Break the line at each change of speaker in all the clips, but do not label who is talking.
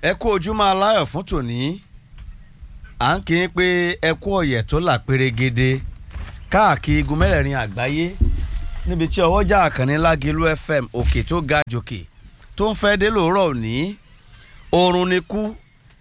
ẹ kú ojúmọ́ aláyọ̀ fún tòní à ń kí n pé ẹ kú ọ̀yẹ̀ tó là pérégede káàkiri igun mẹ́rẹ̀ẹ̀rin àgbáyé níbi tí ọwọ́jà àkànní lágẹ̀lú fm òkè tó ga jòkè tó ń fẹ́ dé lòórọ̀ òní oorun ni kú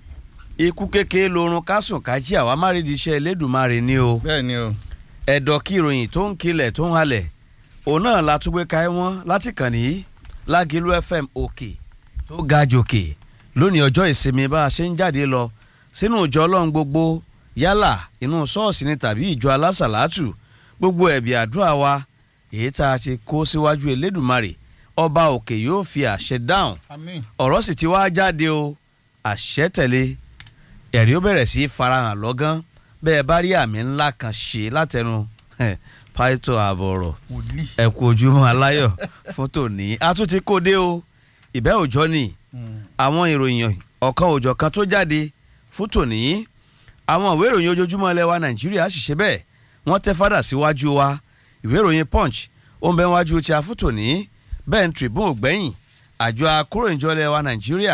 ikú kékeré lorun kásùn kájí àwa má rí di iṣẹ́ elédùnmarè ni o
bẹ́ẹ̀ ni o.
ẹ̀dọ̀ kí ìròyìn tó ń kilẹ̀ tó ń halẹ̀ òun náà la tún gbé ka ẹ́ wọ́n láti kàn ní lágẹ̀lú fm òkè tó ga jòkè lónìí ọjọ́ ìsinmi bá a ṣe ń jáde lọ sínú ìjọ ọlọ́run gbogbo yálà inú ṣọ́ọ̀ṣì ni tàbí ìjọ alásàlátù gbogbo ẹ̀bì àdúrà wa èyí tá a ti kó síwájú elédùnmarè ọba òkè yóò fi àṣẹ dáhùn
àmín.
ọ̀rọ̀ sì ti wá jáde o àṣẹ tẹ̀lé ẹ̀rí ó bẹ̀rẹ̀ sí í farahàn lọ́gán bẹ́ẹ̀ bá rí àmì ńlá kan ṣe látẹnu pàìtọ́ àbọ̀rọ̀
wòlíì.
ẹ kú ojúmọ́ aláyọ̀ fún tòní a tún ti kó dé o ìbẹ́ òjọ́ ni àwọn ìròyìn ọ̀kan òjọ̀ kan tó jáde fún tòní àwọn ìwé ìròyìn ojoojúmọ́ ilẹ̀ wa nàìjíríà sì ṣe bẹ́ẹ̀ wọ́n tẹ́ fádà síwájú wa ìwé ìròyìn punch ó ń bẹ wájú tí a fún tòní bẹ́ẹ̀ ń tribune ògbẹ́yìn àjọ akóròyìnjọ ilẹ̀ wa nàìjíríà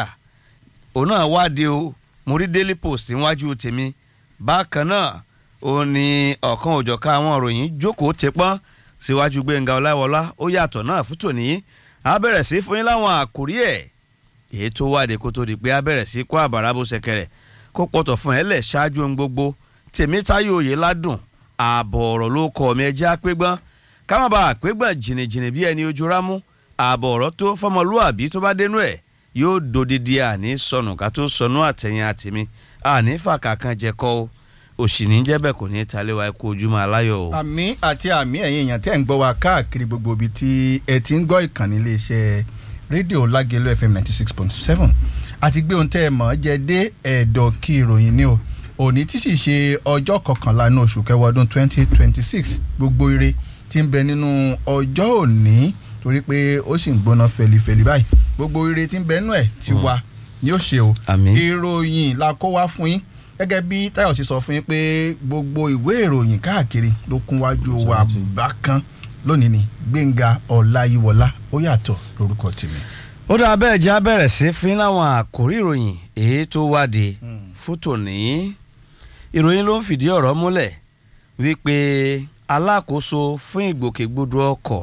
òun náà wáde o mo rí daily post níwájú tèmi bákan náà ó ní ọ̀kan òjọ̀ká àwọn ìròyìn jókòó tepọ́n síwájú gbẹ̀ngà ọláwọlá ó yàtọ̀ náà fún tòní a bẹ̀rẹ̀ sí fún yín láwọn àkórí ẹ̀ èyí tó wáde kó tó di pé a bẹ̀rẹ̀ sí kó àbàrà bó ṣẹ̀kẹ̀rẹ̀ kó pọ̀tọ̀ fún ẹ lẹ̀ ṣáájú ohun gbogbo tèmítáyò òye ládùn ààbọ̀ ọ̀rọ̀ ló kọ́ mi ẹjẹ́ àpégbọ́n ká má bàa àpégbọ́n jìnnìjìnnì bí ẹni ojú rámú ààbọ̀ ọ̀rọ̀ tó fọmọlúàbí tó bá dénú ẹ̀ yóò dodidi àní sọnù ká tó sọnù àtẹ̀yìn àtìmí àní fàkà kan jẹ́kọ́ o òsì ní jẹ́bẹ̀ kò ní ta lé wa kó ojúmọ́ aláyọ̀ o.
àmì àti àmì ẹ̀yin èèyàn tẹ́ ń gbọ́ wa káàkiri gbogbo ibi tí ẹ ti ń gbọ́ ìkànnì iléeṣẹ́ rédíò lágẹ̀lú fm ninety six point seven àti gbé ohun tẹ́ ẹ mọ̀ ọ́ jẹ dé ẹ̀dọ̀ kí ìròyìn ni o òní tí sì ṣe ọjọ́ kọkànlá ní oṣù kẹwàá ọdún twenty twenty six gbogbo ire tí ń bẹ nínú ọjọ́ òní torí pé ó sì ń gbóná fẹlifẹli báyìí gbogbo ire tí ń bẹ nínú ẹ̀ ti wá ni ó ṣe o
Àmín.
ìròyìn la kó wá fún yín gẹ́gẹ́ bí Táyọ̀ ti sọ fún yín pé gbogbo ìwé ìròyìn káàkiri ló kún wájú wa bákan lónìí ni Gbénga Ọláyíwọlá ó yàtọ̀ lórúkọ tèmi.
ó dáa bẹ́ẹ̀ jẹ́ abẹ́rẹ́ sí fún láwọn àkórí ìròyìn èyí tó wáde fún tòní ìròyìn ló ń fìdí ọ̀rọ̀ múlẹ̀ wípé alákòóso fún ìgbòkègbodò ọkọ̀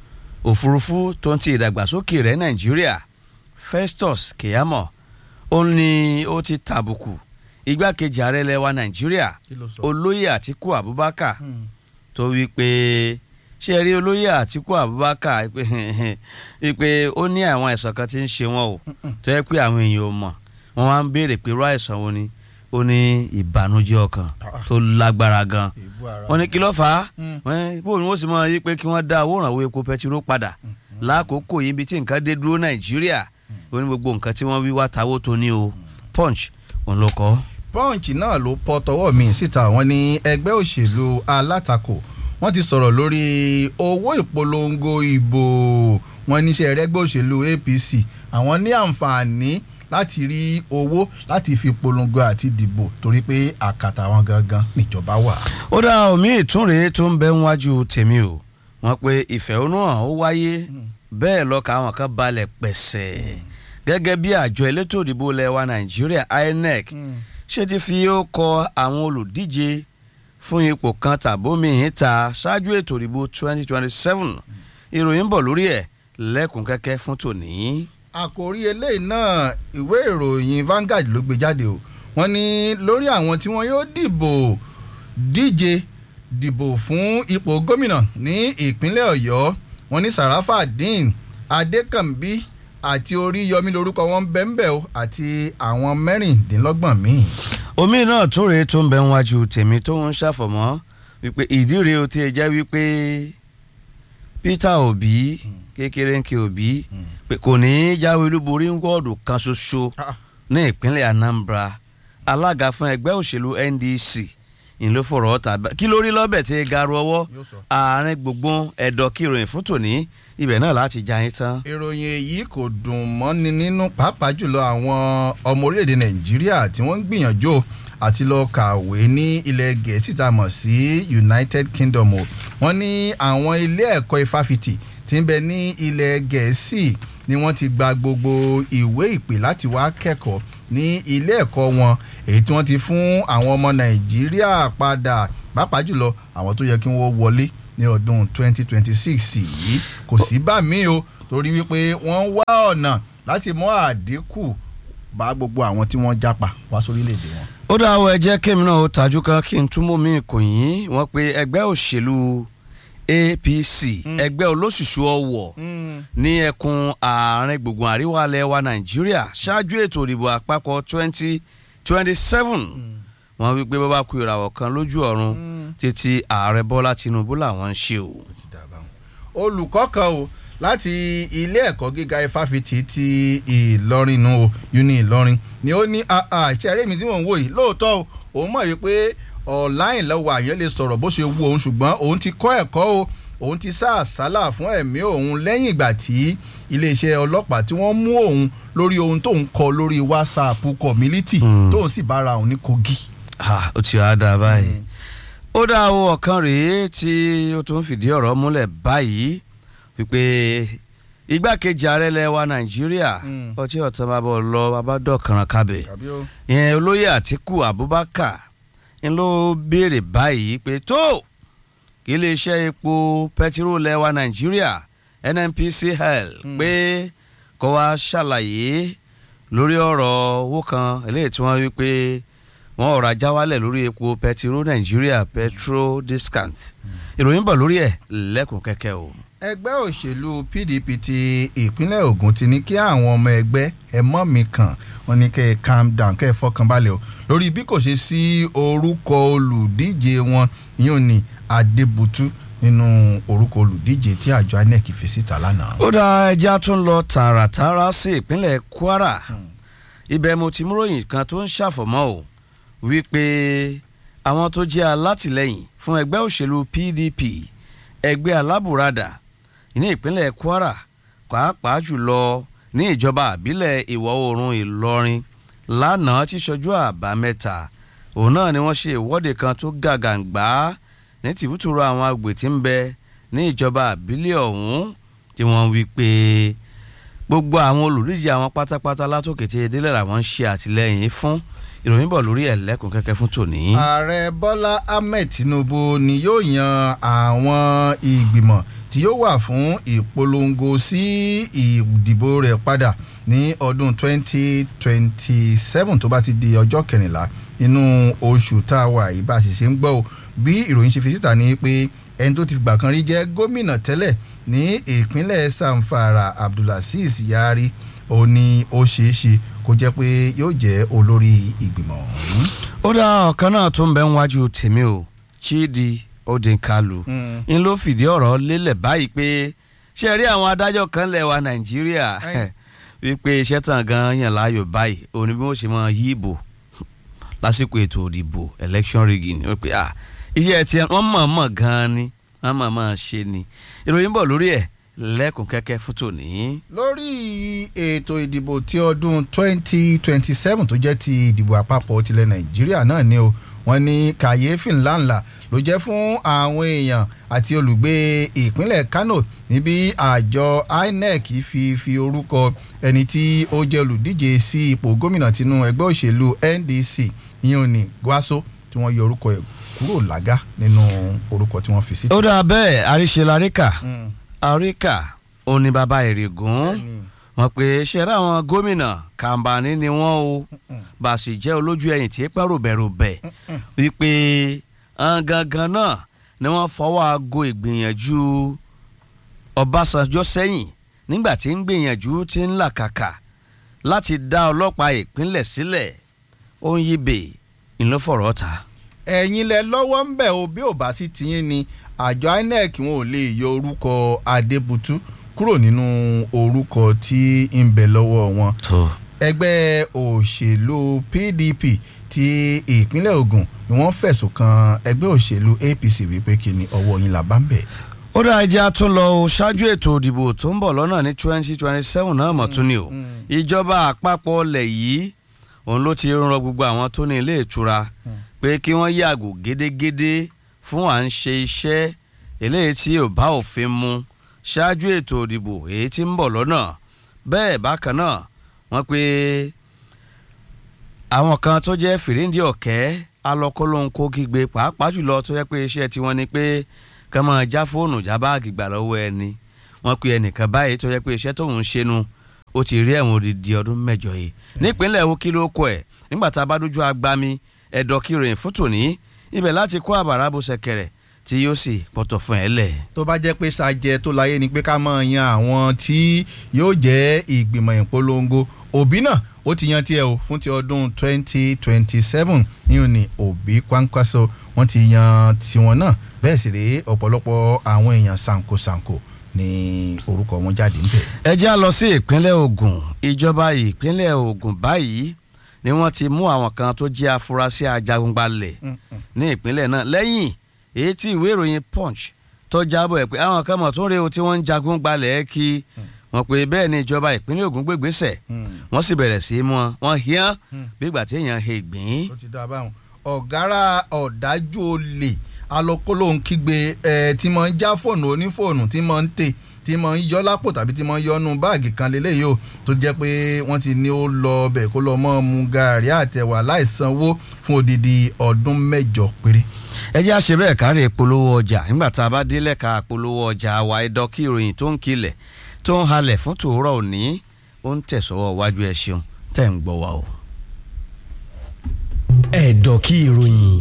òfurufú tó ń ti ìdàgbàsókè rẹ̀ nàìjíríà Festus Keyamo ó ní ó ti tàbùkù igbákejì ààrẹ ilẹ̀ wa nàìjíríà
Kí ló sọ?
olóyè àtíkù abubakar tó wí pé ṣe rí olóyè àtíkù abubakar pé pé ó ní àwọn àìsàn kan tí ń ṣe wọn o tó yẹ pé àwọn èèyàn ò mọ̀ wọ́n wá ń béèrè pé irú àìsàn wo ni ó ní ìbànújẹ́ ọkàn tó lágbára gan
èébú ara
wọ́n ní kí ló fà á
Mm.
wọ́n bó ni wọ́n sì mọ̀ yí pé kí wọ́n dá owó ìrànwọ́ epo pẹtiró padà lákòókò yìí ibi tí nǹkan dé dúró nàìjíríà ó ní gbogbo nǹkan tí wọ́n wí wá tawó tó ní o punch òun ló kọ́.
punch náà ló pọ tọwọ́ mi síta wọ́n ní ẹgbẹ́ òṣèlú alátakò wọ́n ti sọ̀rọ̀ lórí owó ìpolongo ìbò wọ́n níṣẹ́ ẹgbẹ́ òṣèlú APC àwọn ní àǹfààní láti rí owó láti fi polongo àti dìbò torí pé àkàtà wọn gangan níjọba wà.
ó dá omi ìtúnrè tó ń bẹ níwájú tèmi o wọ́n pe ìfẹ̀hónúhàn ó wáyé bẹ́ẹ̀ lọ́ka àwọn kan balẹ̀ pẹ̀sẹ̀ gẹ́gẹ́ bí àjọ elétò ìdìbò lẹ́wà nàìjíríà INEC ṣé ti fi ó kọ àwọn olùdíje fún ipò kan tàbómi ìta ṣáájú ètò ìdìbò 2027 ìròyìn ń bọ̀ lórí ẹ̀ lẹ́kùn kẹ́kẹ́ fún tòní.
àkòrí eléyìí náà ìwé ìròyìn Vanguard ló gbé jáde o wọ́n ní lórí àwọn tí wọ́n yóò dìbò díje dìbò fún ipò gómìnà ní ìpínlẹ̀ Ọ̀yọ́ wọ́n ní Sarafadeen Adékànbí àti Oríyọmí lórúkọ wọn bẹ́ńbẹ́ o àti àwọn mẹ́rìndínlọ́gbọ̀n míì.
omi náà tó rèé tó ń bẹ níwájú tèmi tó ń ṣàfọ̀mọ́ wípé ìdí rèé o ti ẹ̀ jẹ́ wípé Peter Obi kékeré ń ké Obi pé kò ní í jáwé olúborí ń wọ́ọ̀dù kan ṣoṣo ní ìpínlẹ̀ Anambra alága fún ẹgbẹ́ òṣèlú NDC ìlú fọ̀rọ̀ ọ̀tà kí ló rí lọ́bẹ̀ tí garu ọwọ́
Yóò sọ.
àárín gbùngbùn ẹ̀dọ̀ kí ìròyìn fún tòní ibẹ̀ náà láti já yín tán.
ìròyìn èyí kò dùn mọ́ni nínú pàápàá jùlọ àwọn ọmọ orílẹ̀-èdè nàìjíríà tí wọ́n ń gbìyànjú o àti lọ kàwé ní ilẹ̀ gẹ̀ẹ́sì tá a mọ̀ sí united kingdom o wọ́n ní àwọn ilé ẹ̀kọ́ ifáfitì tí ń bẹ ní ilẹ̀ gẹ̀ẹ́sì ni wọ́n ti gba gbogbo ìwé ìpè láti wá kẹ́kọ̀ọ́ ní ilé ẹ̀kọ́ wọn èyí tí wọ́n ti fún àwọn ọmọ nàìjíríà padà pàápàá jùlọ àwọn tó yẹ kí wọ́n wọlé ní ọdún 2026 yìí kò sí bá mi o torí wípé wọ́n wá ọ̀nà láti mú àdínkù bá gbogbo àwọn tí wọ́n jápa wá sórílẹ̀‐èdè wọn.
ó dá ọ ẹ jẹ́ kémi náà ó tajú kan kí n túmọ̀ mí kò yín wọ́n pe ẹgbẹ́ òṣèlú APC ẹgbẹ́ olóṣùṣù ọwọ̀ ní ẹkùn àárín gbùngbùn àríwá ilẹ̀ wa Nàìjíríà ṣáájú ètò ìdìbò àpapọ̀ twenty twenty seven wọ́n wí pé bàbá ku ìràwọ̀ kan lójú ọ̀run títí ààrẹ Bọ́lá Tinubu làwọn ń ṣe o.
olùkọ́ kan o láti ilé ẹ̀kọ́ gíga ifáfitì ti Ìlọrin nù o uni Ìlọrin ni ó ní àṣẹrẹ́ mi tí mò ń wò yìí lóòótọ́ o òun mọ̀ wípé online lọ́wọ́ àyàn lè sọ̀rọ̀ bó ṣe wù òun ṣùgbọ́n òun ti kọ́ ẹ̀kọ́ o òun ti sá àsálà fún ẹ̀mí òun lẹ́yìn ìgbà tí iléeṣẹ́ ọlọ́pàá tí wọ́n mú òun lórí ohun tóun kọ lórí WhatsApp community tóun sì bára òun ní Kogi.
ó ti wá dáa báyìí ó dá o ọ̀kan rèé tí ó tún fìdí ọ̀rọ̀ múlẹ̀ báyìí wípé igbákejì ààrẹ ilẹ̀ wa nàìjíríà ọtí ọ̀tán bá bọ̀ lọ bàbá dọ̀kànràn kábẹ̀ ìyẹn olóyè àtìkù abubakar ń ló béèrè báyìí pé tó kí iléeṣẹ́ epo pẹtiró ilẹ̀ wa nàìjíríà nnpcl pé kó wá ṣàlàyé lórí ọ̀rọ̀ owó kan eléyìí tí wọ́n wí pé wọ́n ọ̀rọ̀ ajá wálẹ̀ lórí epo pẹtiró nàìjíríà petrol discount ìròyìn bọ̀ lórí ẹ̀ lẹ́kùn kẹ́kẹ́ o
ẹgbẹ́ òṣèlú PDP ti ìpínlẹ̀ Ògùn ti ní kí àwọn ọmọ ẹgbẹ́ ẹ mọ́ mi kàn wọ́n ní kẹ́ ẹ calm down kẹ́ ẹ fọkàn balẹ̀ o lórí bí kò ṣe sí orúkọ olùdíje wọn yóò ní Adébútú nínú orúkọ olùdíje tí àjọ INEC fi síta lánàá.
ó dá ẹja tún lọ tààràtààrà sí ìpínlẹ̀ Kwara ibẹ̀ mo ti múròyìn kan tó ń ṣàfọ̀mọ́ o wípé àwọn tó jẹ́ alátìlẹ́yìn fún ẹgbẹ́ òṣèlú PDP ẹgbẹ́ alábùradà ní ìpínlẹ̀ Kwara pàápàá jùlọ ní ìjọba àbílẹ̀ ìwọ̀ oòrùn Ìlọrin lánàá tí ṣojú àbámẹ́ta òun náà ni wọ́n ṣe ìwọ́de kan tó gàgàǹgbá ní tìbútúrò àwọn agbè tí ń bẹ ní ìjọba àbílẹ̀ ọ̀hún tí wọ́n wí pé gbogbo àwọn olùdíje àwọn pátápátá látòkè tí edélẹ̀ làwọn ń ṣe àtìlẹ́yìn fún ìròyìn bọ̀ lórí ẹ̀lẹ́kùn kẹ́kẹ́ fún tòní.
ààrẹ bọ́lá ahmed tinubu ni yóò yan àwọn ìgbìmọ̀ tí yóò wà fún ìpolongo sí ìdìbò rẹ̀ padà ní ọdún 2027 tó bá ti di ọjọ́ kẹrìnlá inú oṣù tá a wà yìí bá a sì ṣe ń gbọ́ o bí ìròyìn ṣe fi síta ni pé ẹni tó ti gbà kan rí jẹ́ gómìnà tẹ́lẹ̀ ní ìpínlẹ̀ samfara abdulaziz yari ó ní ó ṣeé ṣe kó jẹ́ pé yóò jẹ́ olórí ìgbìmọ̀ ọ̀hún.
ó dá ọ̀kan náà tó ń bẹ níwájú tèmi o Chidi Odinkalu ń ló fìdí ọ̀rọ̀ lélẹ̀ báyìí pé ṣe rí àwọn adájọ́ kan lẹ̀ wa Nàìjíríà wípé iṣẹ́ tàn gan yàn láàyò báyìí òní bí wọ́n ṣe máa yí ìbò lásìkò ètò òdìbò election rigging wọ́n pe ah iṣẹ́ tiẹ̀ wọ́n mọ̀ mọ̀ gan ni wọ́n mọ̀ mọ̀ ṣe ni ìròyìn bọ̀ lórí ẹ̀ lẹ́kùn kẹ́kẹ́ fún tòní.
lórí ètò ìdìbò ti ọdún 2027 tó jẹ́ ti ìdìbò àpapọ̀ tilẹ̀ nàìjíríà náà ni o wọ́n ní kàyéfì ńláńlá ló jẹ́ fún àwọn èèyàn àti olùgbé ìpínlẹ̀ kano níbi àjọ inec fi fi orúkọ ẹni tí ó jẹ́ olùdíje sí ipò gómìnà tinú ẹgbẹ́ òṣèlú ndc ìyẹn ní guaso tí wọ́n yọ orúkọ ẹ̀ kúrò lága nínú orúkọ tí wọ́n fi sí.
ó dáa bẹ́ẹ̀ àríṣe laríkà àríkà òní bàbá ìrègùn wọn pé ṣẹlẹ àwọn gómìnà kàǹbàní ni wọn o bá sì jẹ́ olójú ẹ̀yìn tí pẹ́ ròbẹ̀ròbẹ̀ wípé gangan náà ni wọ́n fọwọ́ aago ìgbìyànjú Ọbásanjọ́ sẹ́yìn nígbà tí ń gbìyànjú tí ń làkàkà láti dá ọlọ́pàá ìpínlẹ̀ sílẹ̀ ó ń yíbe ìlọ́fọ̀rọ̀ ta.
ẹ̀yin lẹ lọ́wọ́ ń bẹ̀ o bí ò bá sí tiyín ni àjọ INEC wọn ò lè yọ orúkọ Adébútú kúrò nínú orúkọ tí ń bẹ lọ́wọ́ wọn. ẹgbẹ́ òṣèlú PDP ti ìpínlẹ̀ Ògùn ni wọ́n fẹ̀sùn kan ẹgbẹ́ òṣèlú APC wípé kí ni ọwọ́ yín là bá ń bẹ̀.
ó dá ẹjẹ́ tún lọ o ṣáájú ètò ìdìbò tó ń bọ̀ lọ́nà ní twenty twenty seven náà mọ̀ tún ni o ìjọba àpapọ̀ ọlẹ̀ yìí òun ló ti rọ gbogbo àwọn tó ní ilé ìtura pé kí wọ́n yàgò gédégédé fún à ń ṣe iṣẹ́ eléyìí tí ò bá òfin mu ṣáájú ètò ìdìbò èyí tí ń bọ̀ lọ́nà bẹ́ẹ̀ bákan náà wọ́n pé àwọn kan tó jẹ́ fìríǹdì ọ̀kẹ́ alọ́kọ́lóńkó kígbe pàápàá jùlọ tó yẹ pé iṣẹ́ tiwọn ni pé ká máa já fóònù já báàgì gbà lọ́wọ́ ẹni wọ́n pe ẹnìkan báyìí tó yẹ pé iṣẹ́ tóun ń ṣe nu ó ti rí ẹ̀wọ̀n odidi ọdún mẹ́jọ yìí nípínlẹ̀ wo kí ló kọ ẹ̀ nígbà tá a bá dójú agbami ẹ̀dọ̀ kí ìròyìn fún tòní ibẹ̀ láti kó àbàrà bó ṣẹ̀kẹ̀rẹ̀ tí yóò sì pọ̀tọ̀ fún ẹ lẹ̀.
tó bá jẹ́ pé ṣàjẹ́ tó láyé ni pé ká máa yan àwọn tí yóò jẹ́ ìgbìmọ̀ ìpolongo òbí náà ó ti yan tiẹ̀ o fún ti ọdún twenty twenty seven yìí ni òbí kwankwaso wọ́n ti yan tiwọn náà bẹ́ẹ̀ sì rèé ọ̀pọ̀lọpọ̀ àwọn èèyàn ṣàǹkóṣàǹkó ní orúkọ wọn jáde ń bẹ̀.
ẹ já lọ sí ìpínlẹ̀ Ògùn ìjọba ìpínlẹ̀ Ògùn báyìí ni wọ́n ti mú àwọn kan tó jẹ́ afurasí ajagunbalẹ̀ ní ìpínlẹ̀ náà lẹ́yìn èyí tí ìwé ìròyìn Punch tó jábọ̀ ẹ̀ pé àwọn kan mọ̀ tó ń re o tí wọ́n ń jagun gbalẹ̀ kí wọ́n pé bẹ́ẹ̀ ni ìjọba ìpínlẹ̀ Ògùn gbégbèsè wọ́n sì bẹ̀rẹ̀ sí í mú wọn wọ́n híán bí ìgbà tí èèyàn he gbìn.
ó ti dá a báwọn ọ̀gára ọ̀dájú olè alọ́kọ́lóhùn kígbe ẹ̀ tí mo ń já fóònù onífóònù tí mo ń tè tí mo ń yọ lápò tàbí tí mo ń yọnu báàgì kan lélẹ́yìí o tó jẹ́ pé wọ́n ti ní ó lọ bẹ̀ kó lọ mọ́ mu gàrí àtẹ̀wà láìsanwó fún odidi ọdún mẹ́jọ péré.
ẹ jẹ́ àṣẹ bẹ́ẹ̀ kárí polówó ọjà nígbà tá a bá dé lẹ́ka polówó ọjà wa ẹ̀dọ́ kí ìròyìn tó ń kilẹ̀ tó ń halẹ̀ fún tòórọ́ òní ó ń tẹ̀sọ́wọ́ wájú ẹ ṣeun tẹ̀ ń gbọ́ wa o.
ẹ̀dọ̀ kí ìròyìn.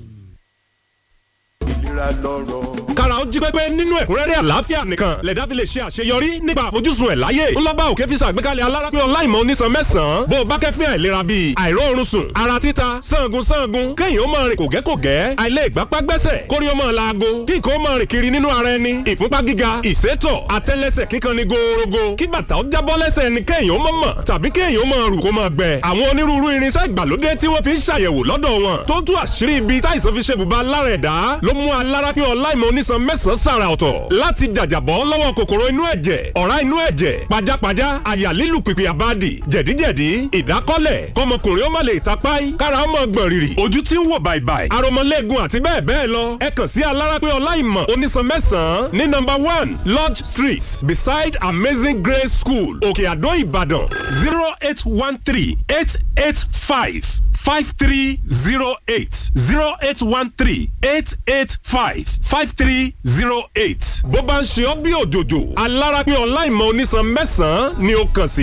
ìlera lọ́rọ̀
kára ó jí pépé nínú ẹ̀kúnrẹ́rẹ́ àlàáfíà nìkan lẹ̀dá fi lè ṣe àṣeyọrí nípa àfojúsùn ẹ̀ láyé ńlọ́ba òkè fi ṣàgbékalẹ̀ alárápẹ́ ọláìmọ̀ onísan mẹ́sàn-án bó o bá kẹ́fín àìlera bíi àìróorun sùn ara títa sangun sangun kéèyàn ó máa rìn kògẹ́kògẹ́ àìlè ìgbápá gbẹ́sẹ̀ kórí ó máa laago kí nǹkan ó máa rìn kiri nínú ara ẹni ìfúnpá gíga ìsétọ̀ àtẹ́lẹsẹ̀ kíkan ni gòòrògò kí bàtà ó jábọ́ lẹ́sẹ̀ ni kéèyàn ó máa mọ̀ tàbí kéèyàn ó máa rù kó máa gbẹ àwọn onírúurú irinṣẹ́ ìgbàlódé tí wọ́n fi ń ṣàyẹ̀wò lọ́dọ̀ wọn tó tú àṣírí ibi táìsàn fi ṣe bùbá lára ẹ̀dá ló mú alárápẹ́ ọláìmọ̀ onísan mẹ́sàn-án sàrà ọ̀tọ̀ láti jàjàbọ́ lọ́wọ́ kòkòrò inú ẹ̀jẹ̀ ọ̀rá inú ẹ̀jẹ̀ pajápajá àyà lílù pìpì àbádì jẹ̀díjẹ̀dí ìdákọ́lẹ̀ kọmọkùnrin ó má lè tapáì kára ó mọ̀ gbọ̀n rìrì ojú tí ń wò bàìbàì aromọlẹ́gun àti bẹ́ẹ̀ bẹ́ẹ̀ lọ ẹ kàn sí alárápẹ́ ọláìmọ̀ onísan mẹ́sàn-án ní number one lodge street beside amazing grace school òkè àdó ìbàdàn zero eight one three eight eight five five three zero eight zero eight one three eight eight five five three zero eight. bó bá ń ṣe ọ́ bí òjòjò alárápẹ́ ọláìmọ̀ onísan mẹ́sàn-án ni ó kàn sí.